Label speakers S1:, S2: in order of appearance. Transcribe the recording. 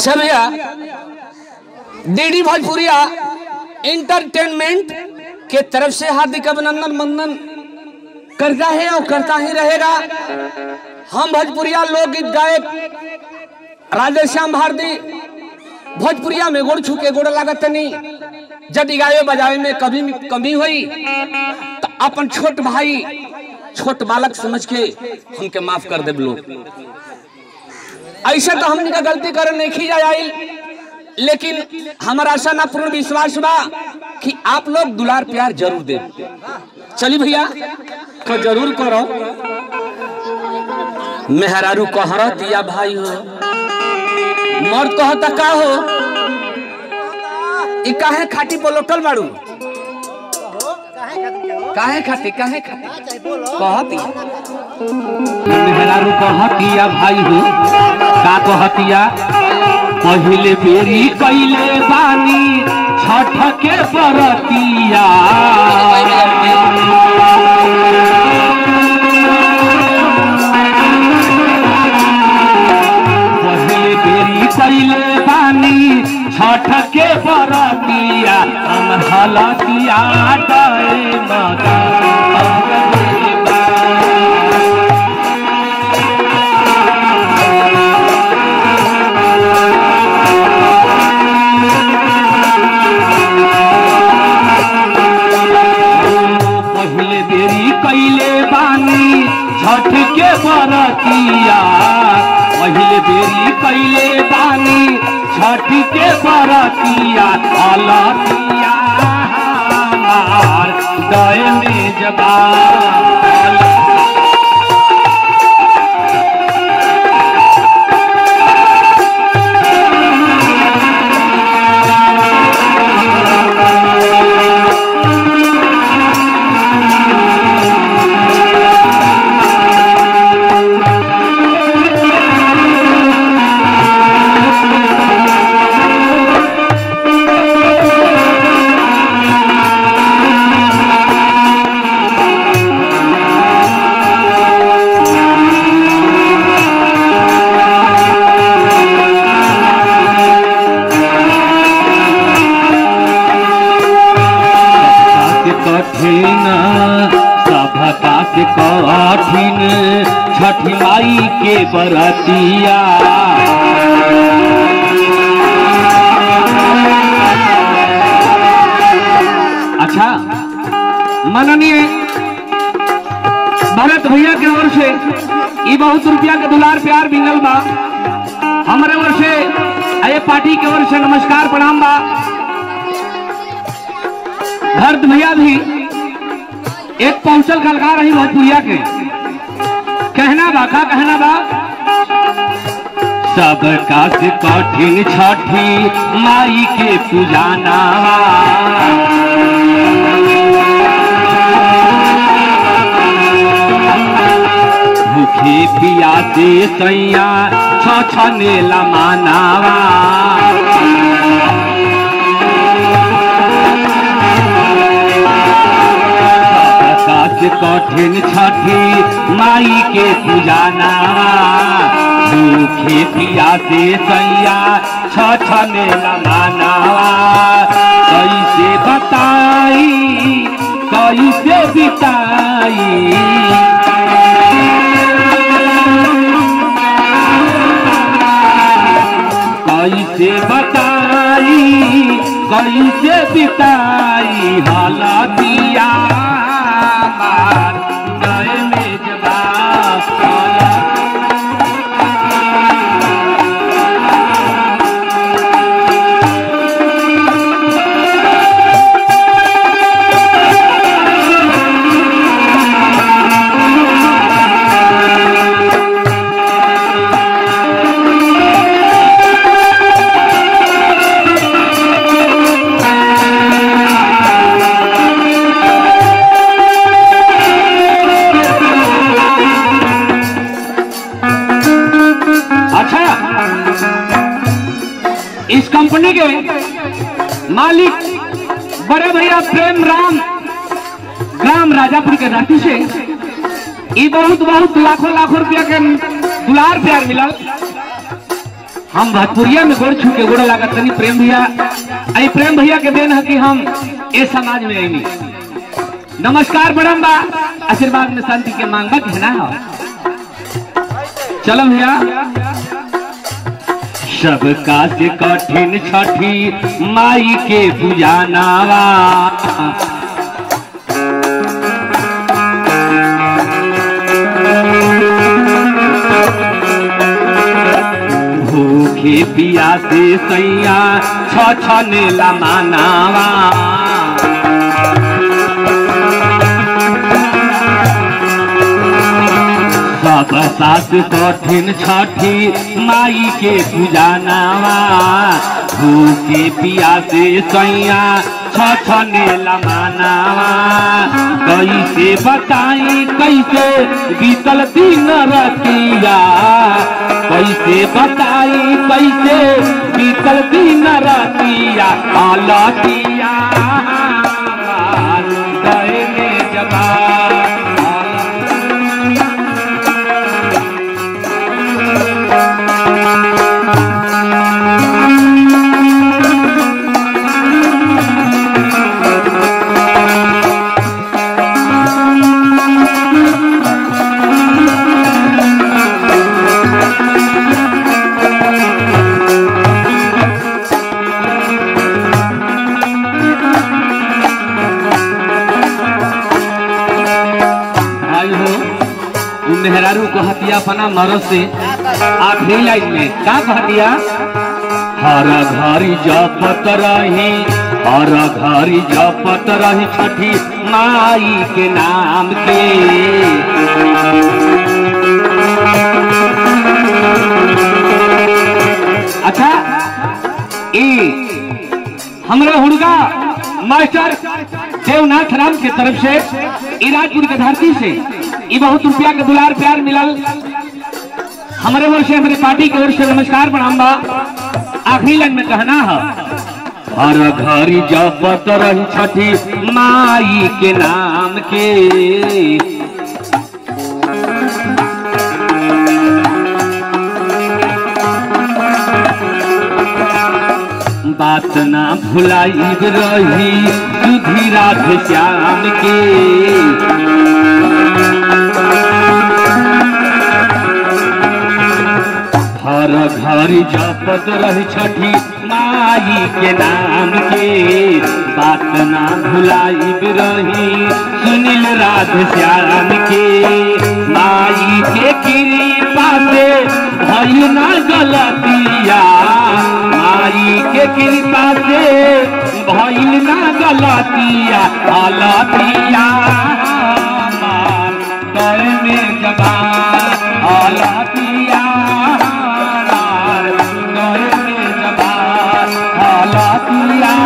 S1: अच्छा भैया डीडी भोजपुरिया इंटरटेनमेंट के तरफ से हार्दिक अभिनंदन मंदन करता है और करता ही रहेगा हम भोजपुरिया लोकगीत गायक राधेश्याम भारती भोजपुरिया में गोड़ छू के गोड़ लागत नहीं यदि गाये बजावे में कभी कमी हुई तो अपन छोट भाई छोट बालक समझ के हमके माफ कर दे लोग ऐसे तो हमने का गलती करे नहीं खी जाए लेकिन हमारा आशा ना पूर्ण विश्वास बा कि आप लोग दुलार प्यार जरूर दे चली भैया तो जरूर करो मेहरारू कहरत या भाई हो मर्द कहता का हो ई काहे खाटी पलोटल बाड़ू काहे खाती काहे खाती कहती
S2: मेहरारू कहतिया भाई हो का कहतिया पहिले बेरी कैले बानी छठ के बरतिया पहिले बेरी कैले बानी छठ के बरतिया हम हलतिया डे मगा पहले बेरी कैले बानी छठ के बरतिया पहले बेरी कैले बानी छठ के बरतिया अलतिया हमार दय में जबा के कठिन सभता के कठिन छठी माई के बरतिया अच्छा माननीय भरत भैया के ओर से ई बहुत रुपया के दुलार प्यार मिलल बा हमारे ओर से अये पार्टी के ओर से नमस्कार प्रणाम बा भरत भैया भी एक पौंचल कलकार रही भोजपुरिया के कहना बा का कहना बा सब का से कठिन छठी माई के पूजाना भूखे पिया से सैया छ छने लमानावा आकाश कठिन छठी माई के पूजाना भूखे पिया से सैया छ छने लमानावा कैसे बताई कैसे बिताई कैसे बताई कैसे बिताई हालतिया मार गए में जवाब अच्छा इस कंपनी के मालिक बड़े भैया प्रेम राम ग्राम राजापुर के रांची से ये बहुत बहुत लाखों लाखों रुपया के दुलार प्यार मिला हम भोजपुरिया में गोड़ छू के गोड़ लागत तनी प्रेम भैया आई प्रेम भैया के देन है कि हम ए समाज में आईनी नमस्कार बड़म बा आशीर्वाद में शांति के मांग बा कहना है चलो भैया सबका से कठिन छठी माई के पूजानावा भूखे पिया से सैया छ छने ला मानावा सब सास कठिन छठी माई के पूजानावा भूखे पिया से सैया छ छने ला मानावा कैसे बताई कैसे बीतल दिन रतिया कैसे बताई कैसे बीतल दिन रतिया अलतिया गए में जबा भाई हो उ मेहरारू को हतिया अपना मरद से आखिरी लाइन में का कहतिया हर घरी जपत रही हर घरी जपत रही छठी माई के नाम के अच्छा ई हमरा हुड़गा मास्टर देवनाथ राम के तरफ से इराजपुर के धरती से ये बहुत रुपया के दुलार प्यार मिलल हमारे ओर से हमारे पार्टी की ओर से नमस्कार प्रणाम बा आखिरी लाइन में कहना है हर घरी जपत रही छठी माई के नाम के बात ना भुलाई रही सुधी राधे श्याम के हर घर जपत रही छठी माई के नाम के बात ना भुलाई रही सुनील राधे श्याम के माई के कृपा से भई ना गलतिया माई के कृपा से भइल ना गलतिया अलतिया कर में जबा अलतिया कर में जबा अलतिया